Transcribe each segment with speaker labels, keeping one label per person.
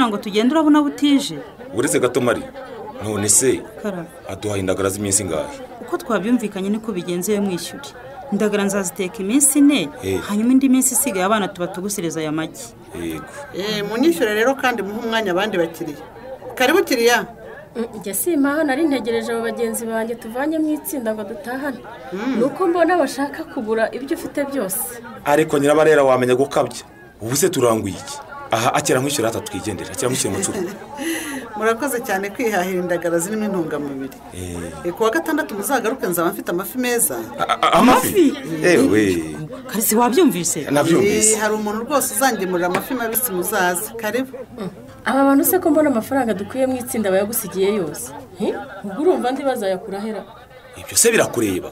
Speaker 1: ngo tugende urabona butije
Speaker 2: uretse gato mari none se
Speaker 1: karara
Speaker 2: aduhaye indagara z'iminsi ingahe
Speaker 1: uko twabyumvikanye niko bigenze iyo mwishyure indagara nzaziteka iminsi ine
Speaker 2: Eh.
Speaker 1: hanyuma indi minsi isigaye abana tuba tugusereza aya magi
Speaker 2: yego
Speaker 3: Eh, munyishyure rero kandi muhe umwanya abandi bakiriya karibu kiriya
Speaker 4: njye simpaha nari ntegereje abo bagenzi banjye tuvanye mu itsinda ngo dutahane ni uko mbona bashaka kugura ibyo ufite byose
Speaker 2: ariko nyirabarera wamenya gukabya ubu se turanguye iki aha akira nkwishyura hata twigendera akira nkwishyura mucuru
Speaker 3: murakoze cyane kwihahira indagara zirimo intungamubiri Eh, ku wa gatandatu muzagaruke nzaba mfite amafi meza
Speaker 2: amafi ewe
Speaker 1: karisi wabyumvise
Speaker 3: Eh,
Speaker 2: nabyumvise
Speaker 3: hari umuntu rwose uzangemurira amafi mabisi muzaze karibu
Speaker 4: aba bantu se ko mbona amafaranga dukuye mu itsinda bayagusigiye yose Hi? ubwo urumva andi bazayakura hera
Speaker 2: ibyo se birakureba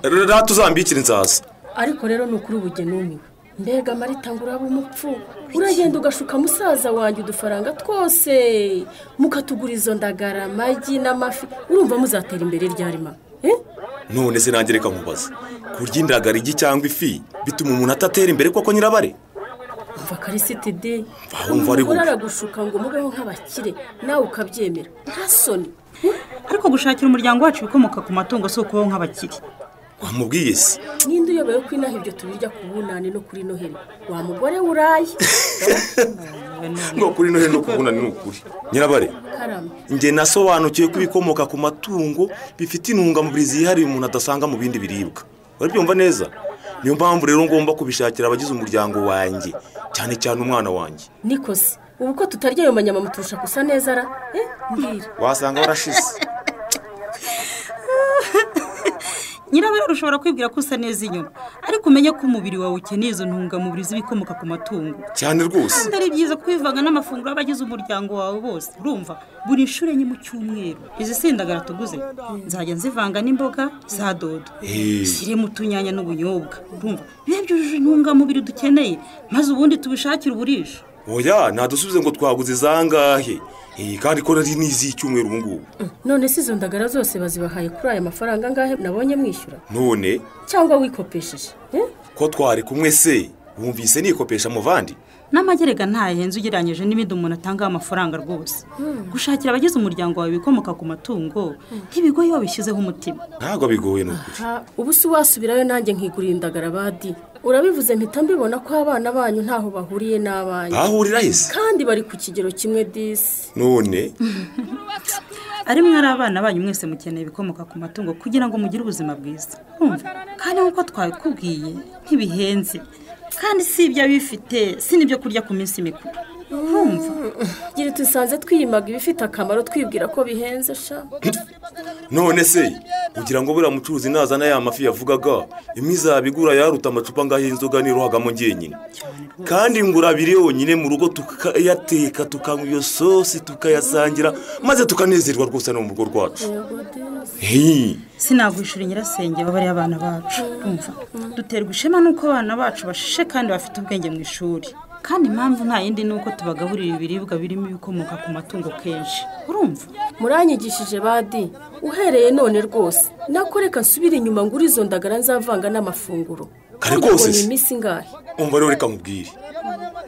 Speaker 2: rero tuzambikira inzaza
Speaker 4: ariko rero ni ukuri ubu numiwe mbega marita ngo uraba umupfu uragenda ugashuka musaza wanjye udufaranga twose mukatugura izo ndagara amagi n'amafi urumva muzatera imbere ryari ma Eh?
Speaker 2: none se nange reka nkubaze kurya indagara igi cyangwa ifi bituma umuntu atatera imbere koko nyirabare
Speaker 4: umva karisitidi
Speaker 2: Mva, wumva ari bubi.
Speaker 4: aragushuka ngo mubeho nk'abakire nawe ukabyemera nta soni
Speaker 1: ariko gushakira umuryango wacu ibikomoka ku matungo si ukubaho nk'abakire
Speaker 2: wamubwiye se
Speaker 4: ninde uyobewe ko inaha ibyo tubirya ku bunani no kuri noheli wa mugore w'urayi
Speaker 2: ngo kuri noheli no kubunani ni ukuri nyirabare
Speaker 4: karama
Speaker 2: njye nasobanukiwe ko ibikomoka ku matungo bifite intungamubiri zihariye umuntu adasanga mu bindi biribwa urabyumva neza niyo mpamvu rero ngomba kubishakira abagize umuryango wanjye cyane cyane umwana wanjye
Speaker 4: nikosi ubu ko tutarya ayo manyama muturusha gusa neza ra eh mbwira
Speaker 2: wasanga warashize
Speaker 1: nyirabera ushobora kwibwira ko usa neza inyuma ariko umenye ko umubiri wawe ukeneye izo ntungamubiri z'ibikomoka ku matungo
Speaker 2: cyane rwose
Speaker 1: kandi ari byiza kubivanga n'amafunguro y'abagize umuryango wawe bose urumva buri nshuro enye mu cyumweru izi si indagara tuguze nzajya nzivanga n'imboga za dodo
Speaker 2: Eh.
Speaker 1: zirimo utunyanya n'ubunyobwa urumva biba byujuje intungamubiri dukeneye maze ubundi tubishakire uburisha
Speaker 2: oya ntadusubize ngo twaguze izangahe Eh, kandi ko rari n'iz'icyumweru ubu ngubu
Speaker 4: none se izo ndagara zose bazibahaye kuri aya mafaranga angahe nabonye mwishyura
Speaker 2: none
Speaker 4: cyangwa wikopesheje eh?
Speaker 2: ko twari kumwe se wumvise nikopesha muvandi
Speaker 1: n'amagerega ntahenze ugereranyije n'ibindi umuntu atanga amafaranga rwose gushakira abagize umuryango wawe ibikomoka ku matungo ntibigoye iyo wabishyizeho umutima
Speaker 2: ntabwo bigoye ni ukuri
Speaker 4: Ha, ubu se wasubirayo nanjye nkigurira indagara badi urabivuze mpita mbibona ko abana banyu ntaho bahuriye n'abanyu
Speaker 2: bahurira hese
Speaker 4: kandi bari ku kigero kimwe disi
Speaker 2: none
Speaker 1: ari mwari abana banyu mwese mukeneye ibikomoka ku matungo kugira ngo mugire ubuzima bwiza Urumva? kandi nk'uko twabikubwiye ntibihenze kandi si ibyo bifite si n'ibyo kurya ku minsi mikuru urumva
Speaker 4: gira dusanze twiyimaga ibifite akamaro twibwira ko bihenze sha
Speaker 2: none se kugira ngo buriya mucuruzi nazana ya mafi yavugaga imwe izabigura yaruta amacupa ngaho y'inzoga nirohagamo ngenyine kandi ngura abiri yonyine mu rugo tukayateka tukanywa iyo sosi tukayasangira maze tukanezerwa rwose no mu rugo rwacu
Speaker 4: Yego disi.
Speaker 2: Hey,
Speaker 1: sinagwishura nyirasenge baba ari abana bacu urumva duterwa ishema n'uko abana bacu bashishe kandi bafite ubwenge mu ishuri kandi impamvu nta yindi ni uko tubagaburira ibiribwa birimo ibikomoka ku matungo kenshi urumva
Speaker 4: muranyigishije badi uhereye none rwose nako reka nsubire inyuma ngura izo ndagara nzavanga n'amafunguro
Speaker 2: Kare rwose
Speaker 4: Ubonye
Speaker 2: se.
Speaker 4: iminsi ingahe
Speaker 2: umva rero reka nkubwire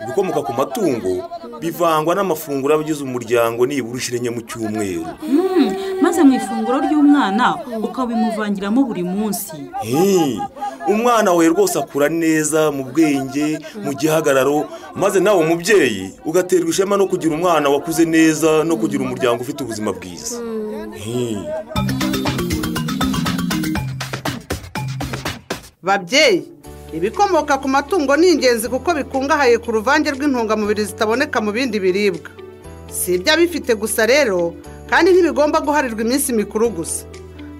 Speaker 2: ibikomoka ku matungo bivangwa n'amafunguro y'abagize umuryango nibura inshuro enye mu cyumweru
Speaker 1: maze mu ifunguro ry'umwana ukabimuvangiramo buri munsi
Speaker 2: Hey, umwana wawe rwose akura neza mu bwenge mu gihagararo maze nawe umubyeyi ugaterwa ishema no kugira umwana wakuze neza no kugira umuryango ufite ubuzima bwiza Hey,
Speaker 3: babyeyi ibikomoka ku matungo ni ingenzi kuko bikungahaye ku ruvange rw'intungamubiri zitaboneka mu bindi biribwa si ibyo abifite gusa rero kandi ntibigomba guharirwa iminsi mikuru gusa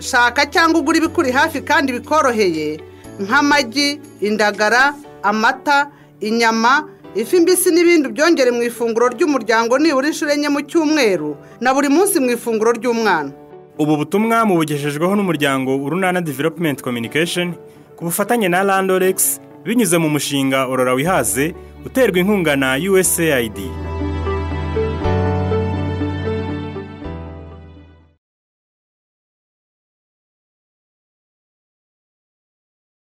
Speaker 3: shaka cyangwa ugure ibikuri hafi kandi bikoroheye nk'amagi indagara amata inyama ifi mbisi n'ibindi byongere mu ifunguro ry'umuryango nibura inshuro enye mu cyumweru na buri munsi mu ifunguro ry'umwana
Speaker 5: ubu butumwa mubugejejweho n'umuryango urunana development communication ku bufatanye na landorex binyuze mu mushinga orora wihaze uterwa inkunga na usaid